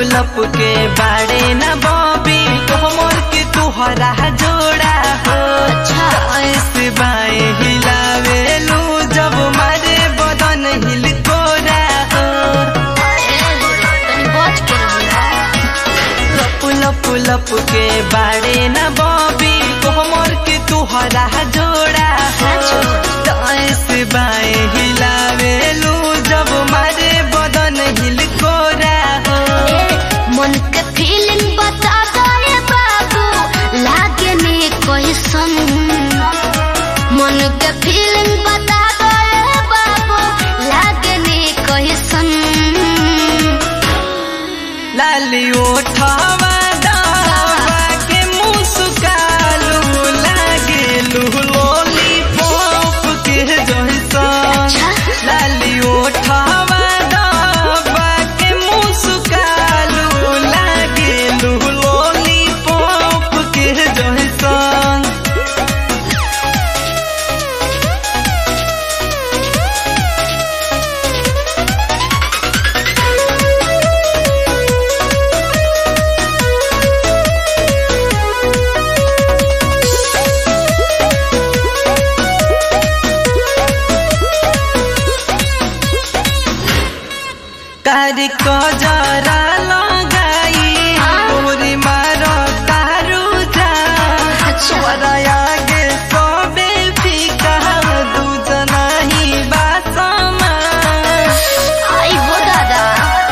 लप के बाड़े न बॉबी कोमर के तुहरा जोड़ा हो अच्छा। ऐसे बाएं हिलावेलू जब मारे बदन हिल कोरा हो तनी बच के रहिया लप लप लप के बाड़े न बॉबी कोमर के तुहरा जोड़ा हो ऐसे बाएं हिलावेलू जब मारे बदन हिल कोरा हो ए, मन के फीलिंग बता दे बाबू लागे ने कैसन मन के फीलिंग बता दे बाबू लागे ने कैसन लाली ओठवा दावा के मुस्कालू लागेलू लॉलीपॉप के जैसन लाली ओठवा दावा के मुस्कालू लागेलू लॉलीपॉप के जैसन कारी को जरा लगाई पूरी मारो तारू जा छोरा आगे सोबे फीका दूध नहीं बासमा आई हो दादा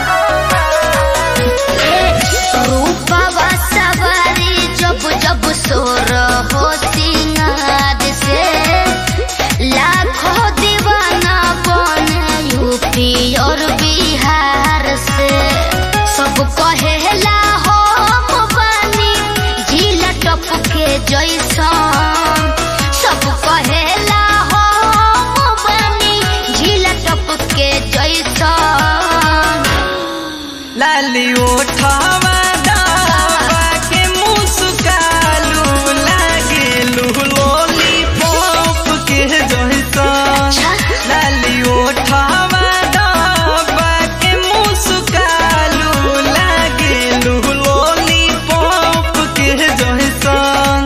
ए, रूपवा सवारी जब जब सोर हो सिंगार से लाखों दीवाना बने यूपी और बिहार से सब कहेला हो बानी जिला टप के जैसन सब कहेला हो बानी जिला टप के जैसन लाली ओठवा दावा के मुस्कालू लागेलू लॉलीपॉप के जैसन लाली ओठवा दावा के मुस्कालू लागेलू लॉलीपॉप के जैसन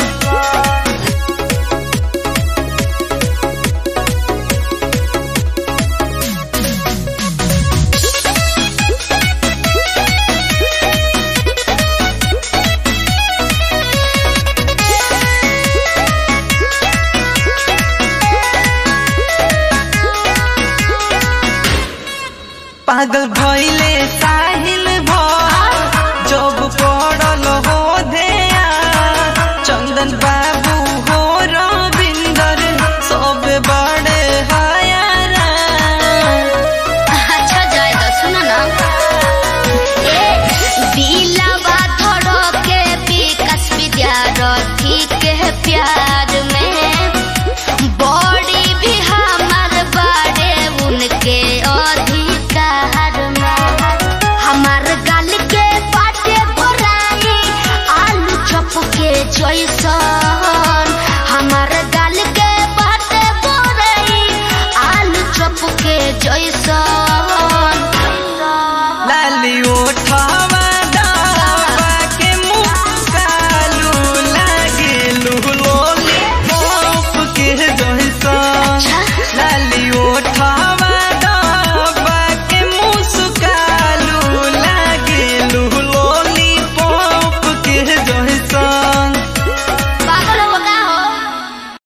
पागल भइले साहिल भर जब पड़ल हो धेया चंदन बाबू हो रविंदर सब बड़े हयारा अच्छा जाए तो सुनो ना ए दिलवा धड़ो के विकास विद्यार्थी के प्यार में बॉडी भी हमार बारे उनके अधिकार में हमार गाल के बाटे भराई आलू चप के जैसन हमार गाल के बाटे भराई आलू चप के जैसन